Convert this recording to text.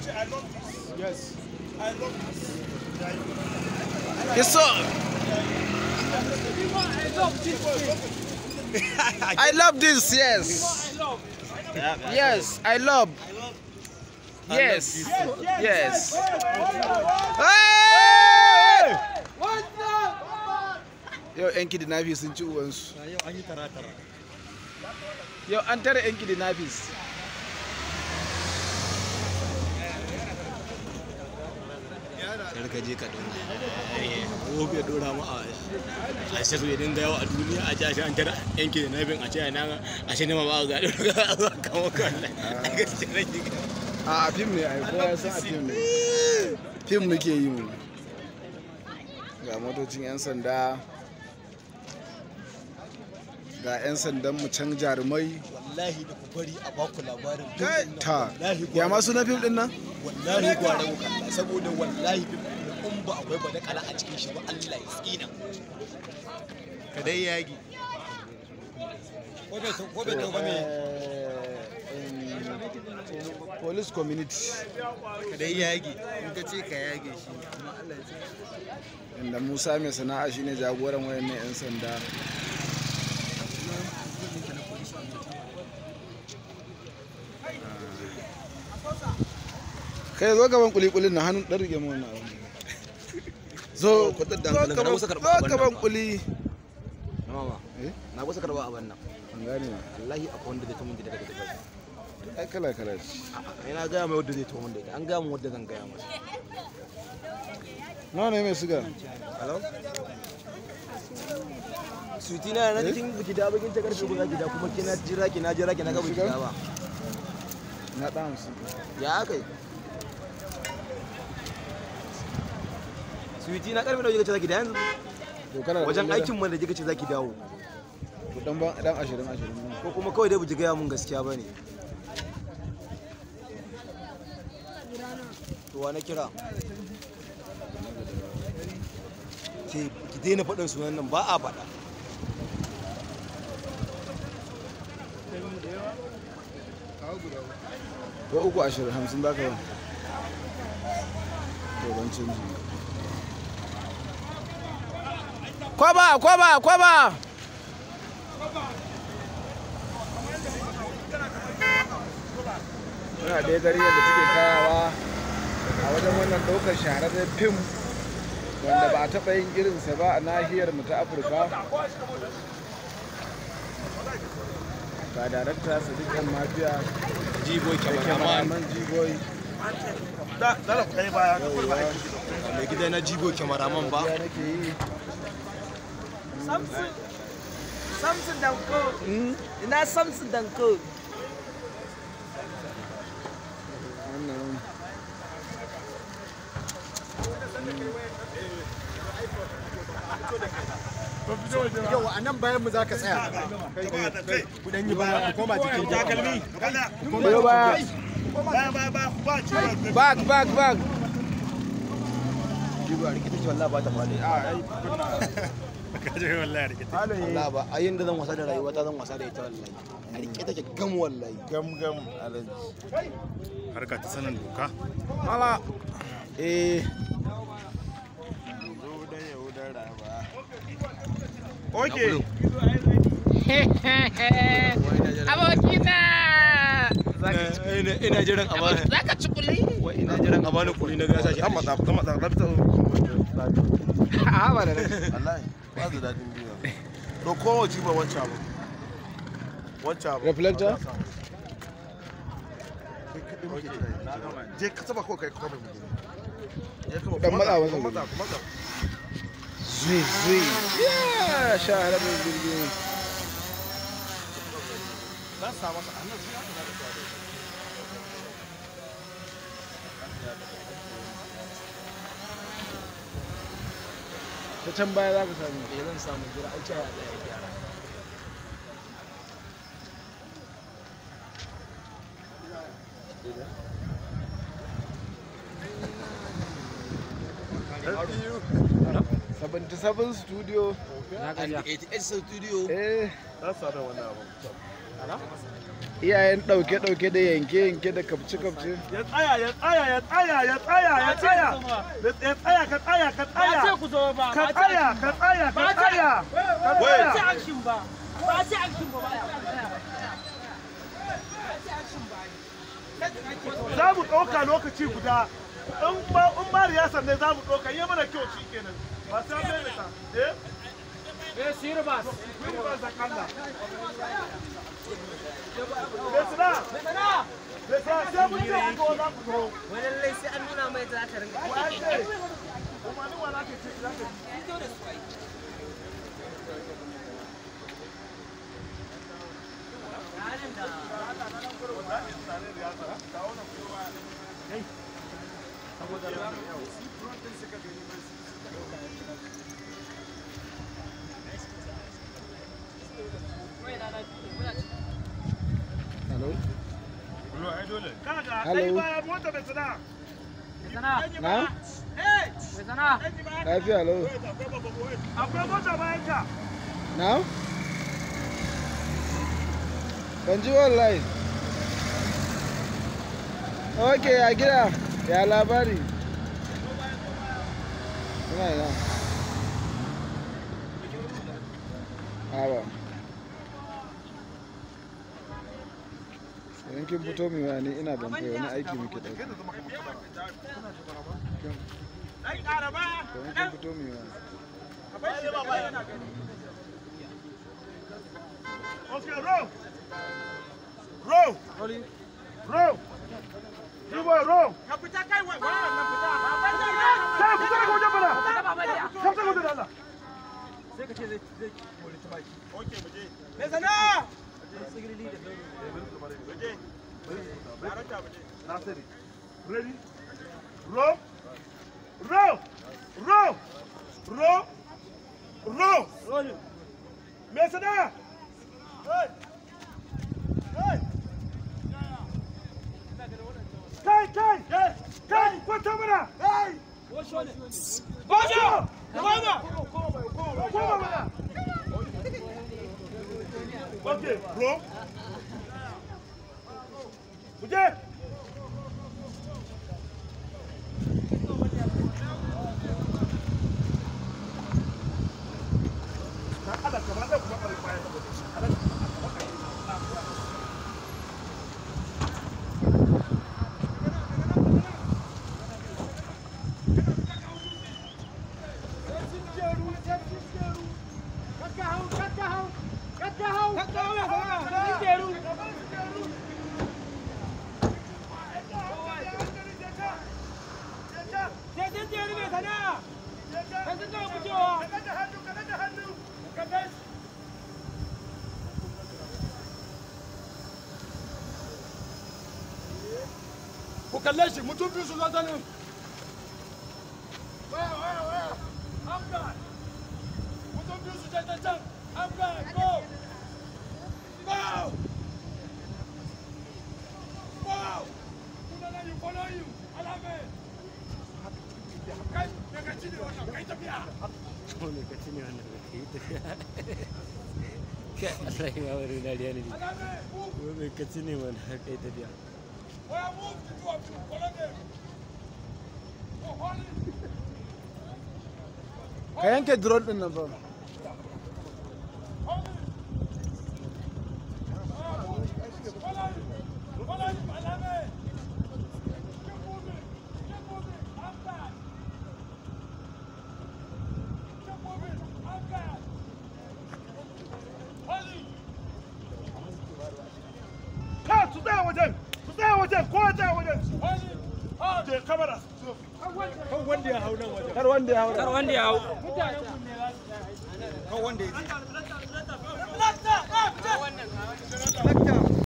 Yes. Yes, sir. I love this. Yes. Yes, I love. Yes. Yes. Hey! Yau 'yan kidnappers sun ci uwansu. Yau an yi tara-tara. Yau an tare 'yan kidnappers. Kar ka je ka dora. Ko bai dora mu a a sai ya dinga yawa a duniya a ce an tara yanki da nabin a ce a nan a ce ne ma ba ga dora kama kan. Gaskiya nake ga. A a fim ne ai kowa ya san a fim ne. Fim muke yi mu. Ga motocin 'yan sanda. Ga 'yan sandan mu can jarumai. Wallahi da ku bari a baku labarin Kai ta. Ya masu na fim din nan? wallahi gwara ku kalla saboda wallahi bin in ba akwai ba da kala a cikin shi ba Allah ya tsina ka dai yagi ko bai ko bai ba me Police community. ka dai yagi in ka ce ka yage shi amma Allah ya tsina Inda Musa mai sana'a shine jagoran wayannan 'yan sanda. Kai zo gaban kulikulin na hannun ɗan rike mu wannan abin. Zo, Kwatar da zo hankalinka, na gaban kusa karɓa zo abin nan gaban ba. kuli. mama Eh? na kusa karba abin nan An gane ma. wallahi akwai wanda zai tumun gida daga dubai Ai kala kala ce. a'a na gaya mai wanda zai tumun da ita an gaya mu wanda zan gaya masa Nawa ne mai siga? hello suti na na cikin biki da bakin ta karfe guda gida kuma kina jira ki na jira ki na ga biki da ba Na ɗan hamsin. ya aka yi suwiti na karfe da kika ce zaki da yanzu To kana da wajen kuɗi aikin mu da kika ce zaki dawo To dan ban dan ashirin ashirin ne. ko kuma kawai dai buji gaya mun gaskiya bane to wa na kira ke ki daina faɗin sunan nan ba a faɗa Ko uku ashirin hamsin za ka yi. To ban canji. Kwaba, kwaba, kwaba! Muna ɗaya gari yadda take kayawa a wajen wannan ɗaukar shahararren fim wanda ba a taɓa yin irinsa ba a nahiyar mu ta Afirka. Ga darakta Sadiq El Mafiya jibo da kyamaraman Jigoyi. mai gida na jibo kyamaraman ba Ya nake yi. Samson. Samson Danko. Ina Samson Danko. Wannan yau a nan bayan mu za ka tsaya ku dan yi baya ku koma jikin takalmi Biyo baya. Back, back, back. jibo a rikita ce wallahi ba ta faɗi kaje wallahi rikita wallahi ba a yin da zan wasa da rayuwa ta zan wasa da ita wallahi a rike take gam wallahi gam gam alaji harka ta sanin doka Mala. Eh, okay Abokina. ina jiran a bani Za ka ci kuli? wai ina jiran a bani kuɗi na gasa shi kan matsa kan matsa lafta a ba da nan. wallahi ba da dadin biyu to kowace ba wancan abu wancan abu Reflector? je ka taba ko kai kuma mu je ka Dan matsa masa matsa gudu. matsa Zui, zui. Yeah, shahararren jirgi. dan sa masa annan sai aka da ta Ta can baya za ka sami. eh zan samu jira ai ce ya tsaya gyara Seventy seven studio. and 88 studio Eh, dan sa da wannan abu iyayen ɗauke-ɗauke da yanke-yanke da kapce-kapce ya tsaya ya tsaya ya tsaya ya tsaya ya tsaya ya tsaya ka tsaya ka tsaya Ba ce ku zo ba. ka tsaya ka tsaya ka Ba ce- tsaya ka Ba ce tsaya action ba. Ba ce action ba. za mu ɗauka lokaci guda in ba in ba riyasar ne za mu ɗauka yi mana kyau shi kenan ba sai an maimaita eh Eh, Sirbas. Wani ba sa kalla. Besina, Sana. besina sai mun ce ku zo za ku zo. Wani lallai sai an nuna mai za ta rinka. Wa ya ce? Umarni wa za ka ce za ka ji? hello Kaga, Hello. kai baya mota besina. Sana. na Sana. lafiya hello Akwai mota bayan ka. na ban ji wallahi ok a gida ya labari ina ina Awa. Idan kin fito mai wani ina ban kai wani aiki muke ɗauka. Ai ƙara ba. Idan kin fito mai wani. Okay, row. Row. Row. You boy, row. Ka fita kai wa wannan fita. Kai, fita daga wajen bana. Ka fita daga wajen Allah. Sai ka ce zai zai kore ta baki. Okay, mu je. Me sana. Nasiri. Ready? Row. Row. Row. Row. Row. Me sana. Hey. Hey. Kai, kai. Kai, kwanta mana. Hey. Bojo. Koma. Koma mana. Okay, row. Muje. ku kalle shi mutum biyu su zo ta nan waya waya waya amga mutum biyu su je ta can amga go go go kuna nan you follow you alame kai daga cini wannan kai tafiya lokaci ne wannan da ke yi tafiya kai Allah ya wari dariya ne alame move ko mai kaci ne wannan kai tafiya waya move to two of you follow them go hold it Ka yanke drone ɗin nan fa. hold it follow him follow him alame keep moving keep moving amga keep moving amga hold it Ka su tsaya wajen. Su tsaya wajen. Ko tsaya wajen. hold it hold Je kamera. Kar wanda ya hau. Kar wanda ya hau. Kar wanda ya je. Lakta.